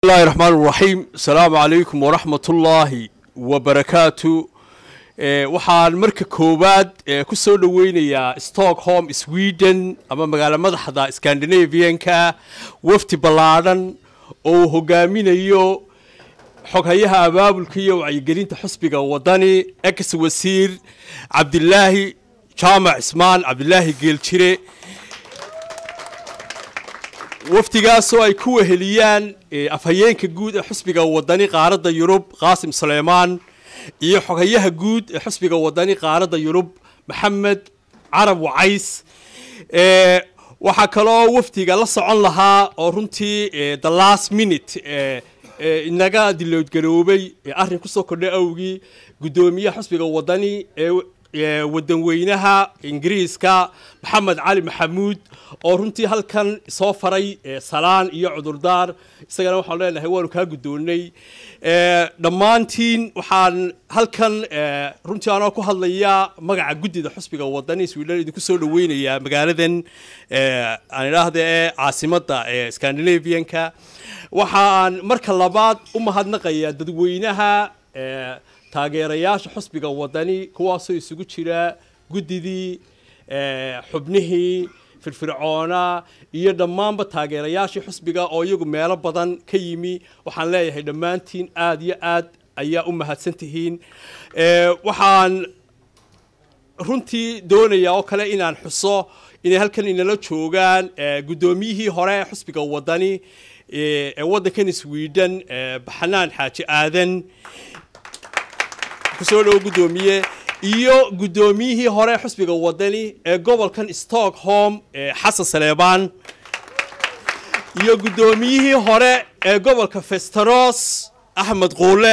bismillahi raxmaan raxiim asalaamu calaykum waraxmat ullaahi wabarakaatu waxaan marka koowaad ku soo dhoweynayaa stockholm sweden ama magaalo madaxda scandinavianka wafdi ballaadhan oo uu hogaaminayo xoghayaha abaabulka iyo wacyigelinta xusbiga wadani ex wasiir cabdilaahi jaamac cismaan cabdilaahi geeljire wafdigaasoo ay ku weheliyaan afhayeenka guud ee xusbiga wadani qaaradda yurub qaasim suleymaan iyo xoghayaha guud ee xusbiga wadani qaaradda yurub maxamed carab wacays waxaa kaloo wafdiga la socon lahaa oo runtii the last minute inaga diloodgaroobay arrin kusoo kordhay awgii guddoomiyaha xusbiga wadani ee wadanweynaha ingiriiska maxamed cali maxamuud oo runtii halkan soo faray salaan iyo cudurdaar isagana waxaan leenahay waanu kaa guddoonnay dhammaantiin waxaan halkan runtii anoo ku hadlayaa magaca guddida xusbiga wadani sweden idinku soo dhaweynayaa magaaladan aan idhaahda ee caasimadda ee scandinavianka waxaan marka labaad u mahadnaqayaa dadweynaha taageerayaasha xusbiga wadani kuwaasoo isugu jira guddidii xubnihii firfircoona iyo dhammaanba taageerayaashii xusbiga oo iyagu meelo badan ka yimi waxaan leeyahay dhammaantiin aada iyo aad ayaa u mahadsan tihiin waxaan runtii doonayaa oo kale inaan xuso inay halkan inala joogaan guddoomiyihii hore ee xusbiga wadani ee waddankan sweden baxnaan xaaji aadan kusoo dhowo guddoomiye iyo guddoomiyihii hore xusbiga wadani ee gobolkan stockholm xasan saleebaan iyo guddoomiyihii hore ee gobolka festeros axmed quule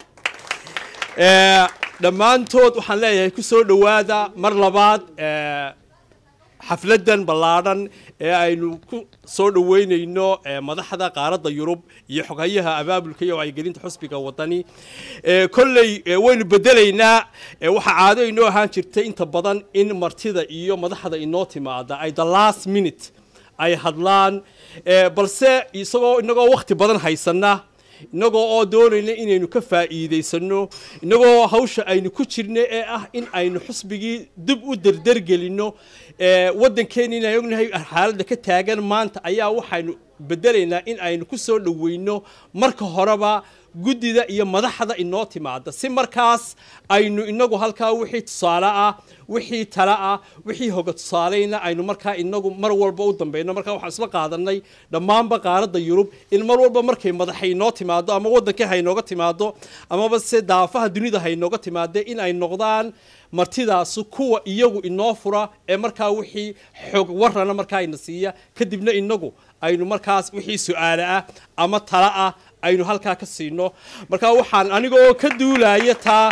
dhammaantood waxaan leeyahay kusoo dhowaada mar labaad xafladan ballaadhan ee aynu ku soo dhoweynayno madaxda qaaradda yurub iyo xoghayaha abaabulka iyo wacyigelinta xusbiga wadani kolley waynu bedelaynaa waxaa caado inoo ahaan jirtay inta badan in martida iyo madaxda inoo timaada ay the last minute ay hadlaan balse isagoo inagoo wakhti badan haysana inagoo oo doonayna inaynu ka faa'iidaysano inagoo hawsha aynu ku jirna ee ah in aynu xusbigii dib u derdergelinno waddankeena inaan ognahay xaaladda ka taagan maanta ayaa waxaynu bedelaynaa in aynu ku soo dhoweyno marka horeba guddida iyo madaxda inoo timaada si markaas aynu inagu halkaa wixii tusaale ah wixii tale ah wixii hoga tusaaleyna aynu markaa inagu mar walba u dambeyno markaa waxaan isla qaadanay dhammaanba qaaradda yurub in mar walba markay madaxa inoo timaado ama waddankii haynooga timaado amaba se daafaha dunida haynooga timaade in ay noqdaan martidaasu kuwa iyagu inoo fura ee markaa wixii xog warana markaa ina siiya kadibna inagu aynu markaas wixii su-aale ah ama tale ah aynu halkaa ka siino markaa waxaan anigoo ka duulaya taa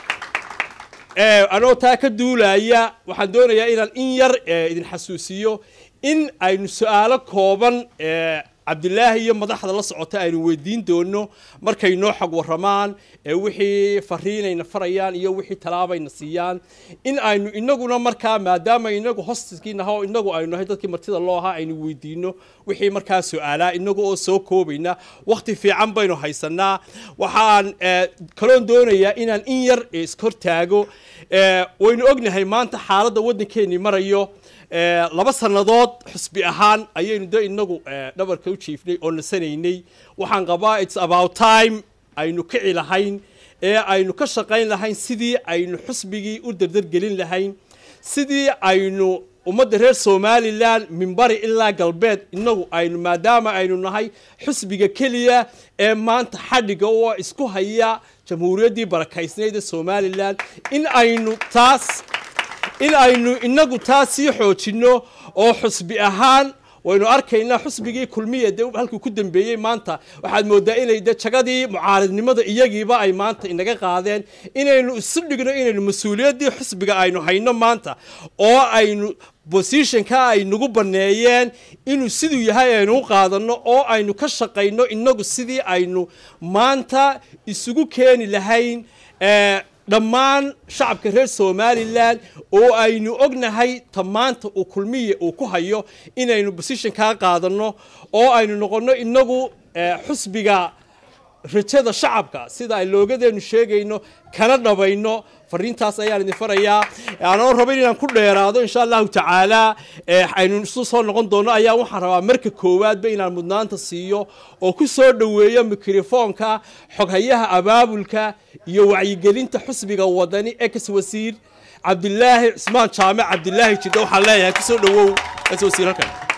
anoo taa ka duulaya waxaan doonayaa inaan in yar idin xasuusiyo in aynu su-aalo kooban cabdilaahi iyo madaxda la socota aynu weydiin doono markay noo xog waramaan wixii fariinayna farayaan iyo wixii talaabayna siiyaan in aynu inaguna markaa maadaama inagu hostiskiinaha oo inagu aynu nahay dadkii martida loo ahaa aynu weydiino wixii markaa su-aalaa inagu oo soo koobayna wakhti fiican baynu haysanaa waxaan kaloon doonayaa inaan in yar ishortaago waynu ognahay maanta xaaladda waddankeenii marayo laba sannadood xusbi ahaan ayaynu de inagu dhabarka u jiifnay oo nasanaynay waxaan qabaa its about time aynu kici lahayn ee aynu ka shaqayn lahayn sidii aynu xusbigii u derdergelin lahayn sidii aynu ummadda reer somalilan minbari ilaa galbeed inagu aynu maadaama aynu nahay xusbiga keliya ee maanta xadhiga oo isku haya jamhuuriyaddii barakaysnayd ee somalilan in aynu taas in aynu inagu taas sii xoojinno oo xusbi ahaan waynu arkaynaa xusbigii kulmiya de halkuu ku dambeeyey maanta waxaad moodaa inay de jagadii mucaaridnimada iyagiiba ay maanta inaga qaadeen inaynu isu dhigno inaynu mas-uuliyaddii xusbiga aynu hayno maanta oo aynu bosishonka ay nagu banneeyeen inuu siduu yahay aynu u qaadanno oo aynu ka shaqayno inagu sidii aynu maanta isugu keeni lahayn dhammaan shacabka reer somalilan oo aynu ognahay ta maanta uu kulmiya uu ku hayo inaynu bosishon kaa qaadanno oo aynu noqonno inagu xusbiga rajada shacabka sida ay loogadeenu sheegayno kana dhabayno fariintaas ayaan idin farayaa anoo raba inaan ku dheeraado insha allahu tacaala aynu isu soo noqon doono ayaa waxaan rabaa marka koowaadba inaan mudnaanta siiyo oo ku soo dhoweeyo mikrofoonka xoghayaha abaabulka iyo wacyigelinta xusbiga wadani ex wasiir cabdilaahi cismaan jaamac cabdilaahi jidhe waxaan leeyahay kusoo dhowow ex wasiir halkan